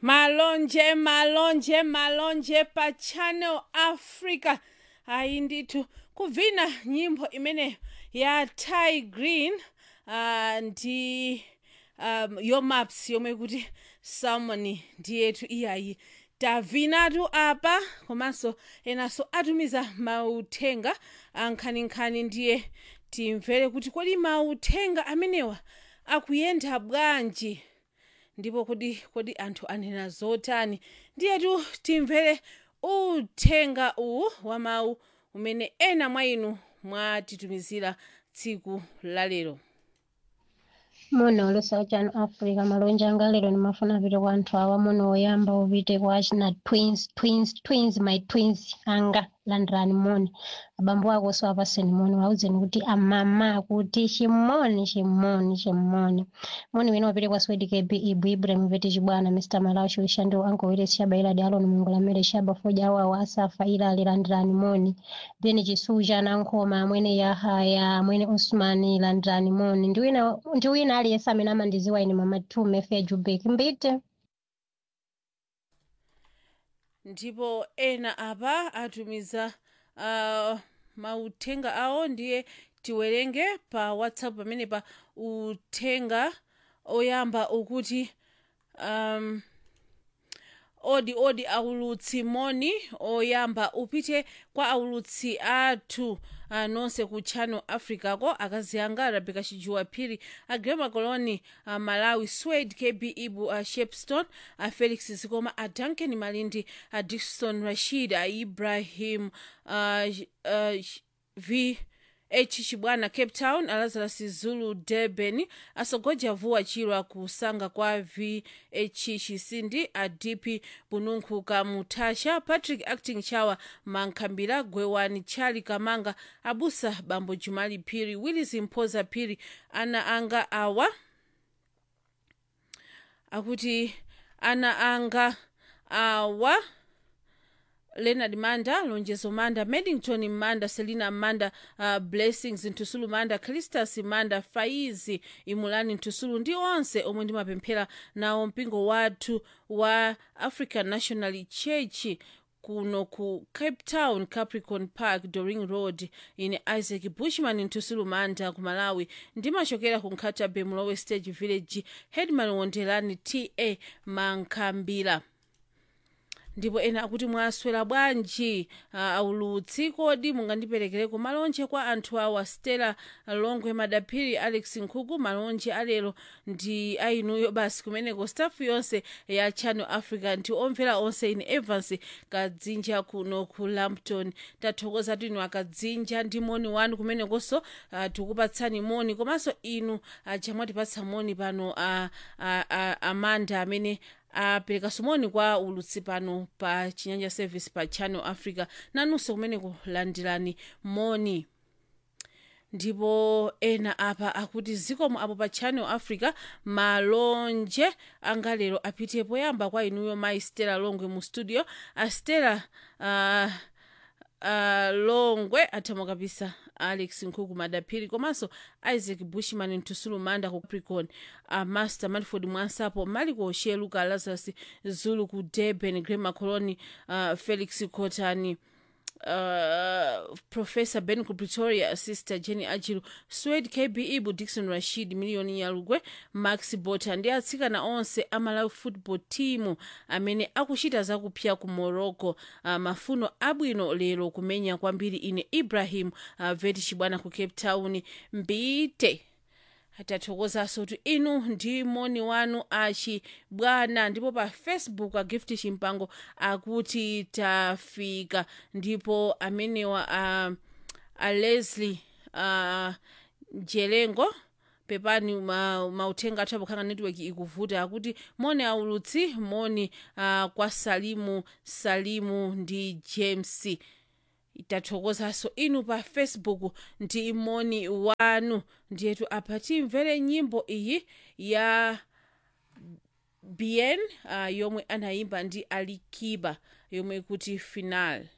malonje malonje malonje pa channel africa ayi ndithu kuvina nyimbo imeneyo ya ty green uh, ndi um, yomaps yomwe kuti salmon ndiyethu iyayi tavinatu apa komanso enanso atumiza mauthenga ankhaninkhani ndiye timvere kuti kodi mauthenga amenewa akuyenda bwanji ndipo kodi kodi anthu anena zotani ndiyetu timvere uthenga uwu wa mawu umene ena mwa inu mwatitumizira tsiku lalero muna olusa chanu africa malonje anga lero ndimafuna apite kwa anthu awa muna oyamba upite kwa achina twins twins twins my twins anga landirani moni abambo ako so apaseni moni wauzeni kuti amama kuti chimoni chimoni chimoni moni wina wapite kwa swedi kb ibu ibrahim vete chibwana mr malawi chilishandiwo ankowire shaba iladi aloni mungola mere shaba foja awo awo asafa ilali landirani moni then chisuja nankhoma amwene yahaya amwene usmani landirani moni ndi wina ndi wina aliyense amene amandiziwa ine mama tume fe jubek mbite ndipo ena apa atumiza uh, mauthenga awo ndiye tiwerenge pa whatsapp pamene pa uthenga oyamba ukuti um, odi odi aulutsi moni oyamba upite kwa aulutsi athu uh, nonse ku channel africa ko akazi anga rebeka chijuwa phiri agrema coloni uh, malawi swed kb ibu uh, shepstone uh, felix zikoma a duncan malindi uh, dikson rashid uh, ibrahim uh, uh, v h chibwana cape town alazarus zulu durban asogoja vuwa chirwa kusanga kwa vh chisindi adp bununkhu kamutasha patrick acting chawa mankhambira gwewani chali kamanga abusa bambo jumali phiri willis mphoza phiri ana anga awa akuti ana anga awa leonard manda lonjezo manda medington manda selina manda uh, blessings ntusulu manda cristas manda faizi imulani ntusulu ndi onse omwe ndimapemphera nawo mpingo wathu wa african national church kuno ku cape town capricorn park doring road ine isaac bushman ntusulu manda ku malawi ndimachokera ku nkhatabe mulowe stage village headman wondelani ta mankhambira ndipo ena akuti mwaswera bwanji uh, aulutsi kodi mungandiperekereko malonje kwa anthu awa stella longwe madaphiri alex nkhuku malonje alero ndi ainuyo basi kumeneko staff yonse ya channel africa ndi omvera onse ine evans kadzinja kuno ku lampton tathokoza tinu akadzinja ndi moni wanu kumenekonso uh, tikupatsani moni komanso inu uh, chamwatipatsa moni pano uh, uh, uh, amanda amene apereka sumoni kwa ulutsi pano pa chinyanja service pa channel africa nanunso kumene kulandirani moni ndipo ena apa akuti zikomo apo pa channel africa malonje anga lero apite poyamba kwa inuyo mayi stella longwe mu studio a stella uh, uh, longwe athamo kapisa alex nkhuku madaphiri komanso isaac bushman ntusulu manda ku capricorn uh, master manford mwansapo maliko sheluka lazarus zulu ku durban grema coloni uh, felix cotani Uh, professor ben ku pretoria sister jenny ajilu swed kb ibu dixon rashid miliyoni yalugwe max bota ndi atsikana onse amalawi football team amene akuchita zakupya ku morocco uh, mafuno abwino lero kumenya kwambiri ine ibrahim uh, veti chibwana ku cape town mbite tathokozanso kuti inu ndi moni wanu achibwana ndipo pa facebook agift chimpango akuti tafika ndipo amenewa a, a leslie uh, jelengo pepani mauthenga athu apokhala network ikuvuta akuti moni aulutsi moni uh, kwa salimu salimu ndi james tathokozanso inu pa facebook ndi moni wanu ndiyetu apa timvere nyimbo iyi ya bien uh, yomwe anayimba ndi alikiba yomwe kuti final